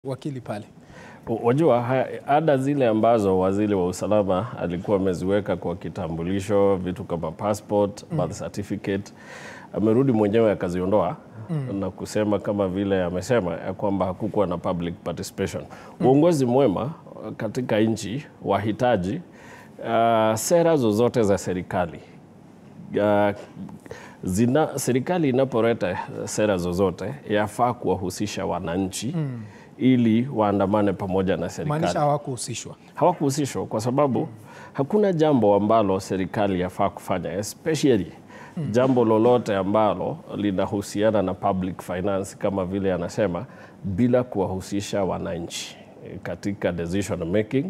wakili pale. Wajua haya- ada zile ambazo waziri wa usalama alikuwa ameziweka kwa kitambulisho, vitu kama passport, birth certificate, amerudi mwenyewe akaziondoa na kusema kama vile amesema ya kwamba hakukuwa na public participation. Uongozi mwema katika nchi wahitaji uh, sera zozote za serikali uh, zina, serikali inapoleta sera zozote yafaa kuwahusisha wananchi ili waandamane pamoja na serikali. Maanisha hawakuhusishwa. Hawakuhusishwa kwa sababu hakuna jambo ambalo serikali yafaa kufanya especially jambo lolote ambalo linahusiana na public finance kama vile anasema, bila kuwahusisha wananchi eh, katika decision making,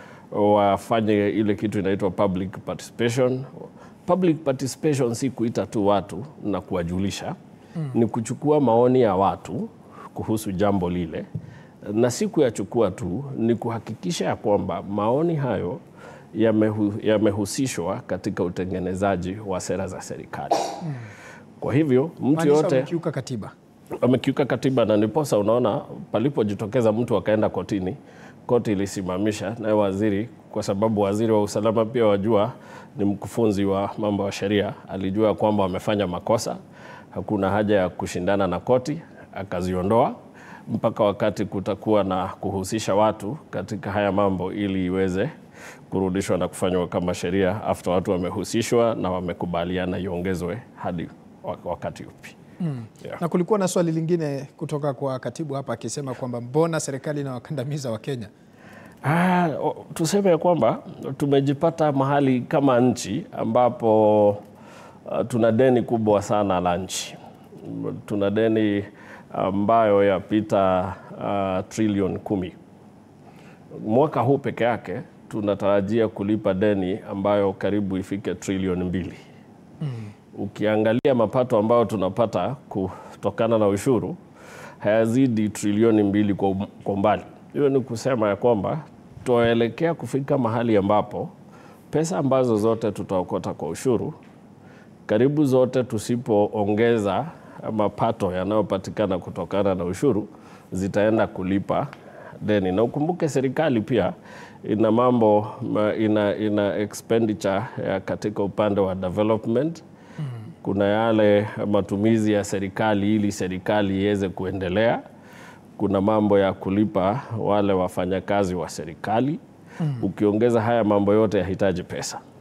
wafanye ile kitu inaitwa public participation. Public participation si kuita tu watu na kuwajulisha, ni kuchukua maoni ya watu kuhusu jambo lile na si kuyachukua tu, ni kuhakikisha ya kwamba maoni hayo yamehu, yamehusishwa katika utengenezaji wa sera za serikali. Kwa hivyo mtu Maanisha yote wamekiuka katiba. amekiuka katiba, na ndiposa unaona palipojitokeza mtu akaenda kotini, koti ilisimamisha naye waziri, kwa sababu waziri wa usalama pia wajua ni mkufunzi wa mambo ya sheria, alijua kwamba wamefanya makosa, hakuna haja ya kushindana na koti, akaziondoa mpaka wakati kutakuwa na kuhusisha watu katika haya mambo ili iweze kurudishwa na kufanywa kama sheria after watu wamehusishwa na wamekubaliana iongezwe hadi wa- wakati upi. Yeah. Na kulikuwa na swali lingine kutoka kwa katibu hapa akisema kwamba mbona serikali inawakandamiza Wakenya? Ah, o- tuseme ya kwamba tumejipata mahali kama nchi ambapo uh, tuna deni kubwa sana la nchi. M- Tuna deni ambayo yapita uh, trilioni kumi. Mwaka huu peke yake tunatarajia kulipa deni ambayo karibu ifike trilioni mbili. Ukiangalia mapato ambayo tunapata kutokana na ushuru hayazidi trilioni mbili kwa um- kwa umbali. Hiyo ni kusema ya kwamba tunaelekea kufika mahali ambapo pesa ambazo zote tutaokota kwa ushuru karibu zote tusipoongeza mapato yanayopatikana kutokana na ushuru zitaenda kulipa deni, na ukumbuke serikali pia ina mambo ma- ina, ina expenditure ya katika upande wa development kuna yale matumizi ya serikali ili serikali iweze kuendelea. Kuna mambo ya kulipa wale wafanyakazi wa serikali. Ukiongeza haya mambo yote yahitaji pesa.